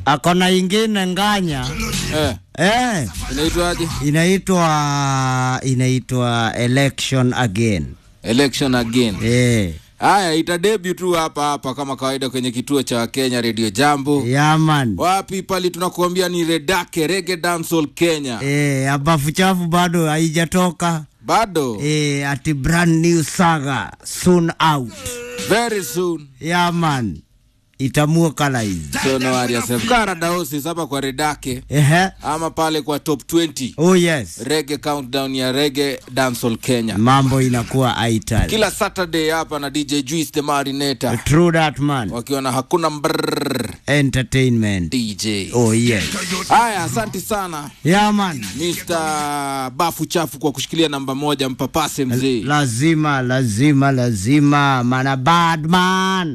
akona ingine nganya eh, eh, inaitwaje? inaitwa inaitwa election again Election again. eh, Haya, ita debut tu hapa hapa kama kawaida kwenye kituo cha Kenya Radio Jambo. yaman Wapi pali tunakuambia ni Redake Reggae Dancehall Kenya. eh, abafu chafu bado haijatoka Bado eh, ati brand new saga soon out very soon. yaman itamua kala hizi So no worry yourself. Kara daosis hapa kwa Redake ehe ama pale kwa top 20 oh yes Reggae Countdown ya Reggae Dancehall Kenya. mambo inakuwa aital Kila Saturday hapa na DJ Juice the Marinator true that man wakiwa na hakuna mbrrr entertainment DJ. oh yes Haya, asante sana yaman Mr. Bafu Chafu kwa kushikilia namba moja, mpapase mzee. lazima lazima lazima mana bad man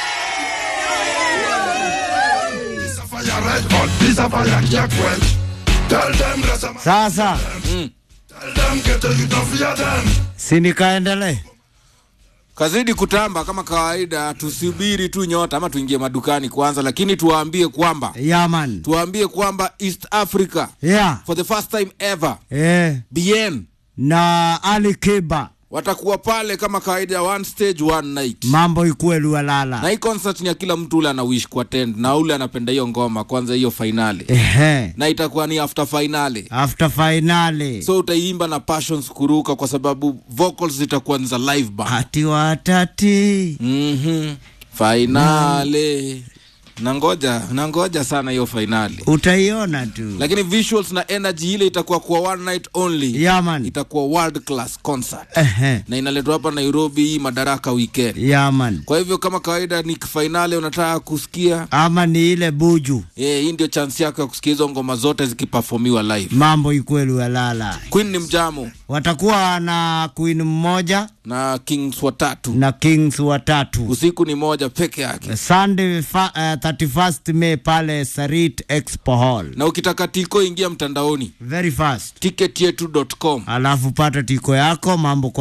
This a fire red hot, this a fire can't quench. Tell them rest of my, sasa tell them get a you don't fear them. sinikaendele Kazidi kutamba kama kawaida, tusubiri tu nyota ama tuingie madukani kwanza, lakini tuwaambie kwamba yaman tuwaambie kwamba East Africa yeah. for the first time ever eh, BN na Ali Kiba watakuwa pale kama kawaida, one stage one night mambo ikuwe na lualala hii concert ni ya kila mtu ule ana wish kuattend na ule anapenda hiyo ngoma kwanza, hiyo fainali ehe na itakuwa ni after finali after finali so utaiimba na passions kuruka kwa sababu vocals zitakuwa ni za live band hati watati mm-hmm. fainali nangoja nangoja sana hiyo fainali utaiona tu lakini visuals na energy ile itakuwa kwa one night only yaman itakuwa world class concert ehe na inaletwa hapa nairobi hii madaraka weekend yaman kwa hivyo kama kawaida ni fainali unataka kusikia ama ni ile buju eh, hii ndio chance yako ya kusikia hizo ngoma zote zikiperformiwa live mambo ikuwe lualala queen ni mjamo watakuwa na queen mmoja na kings watatu na kings watatu usiku ni moja peke yake sunday fa, uh, 31st may pale sarit expo hall na ukitaka tiko ingia mtandaoni very fast ticketyetu.com alafu pata tiko yako mambo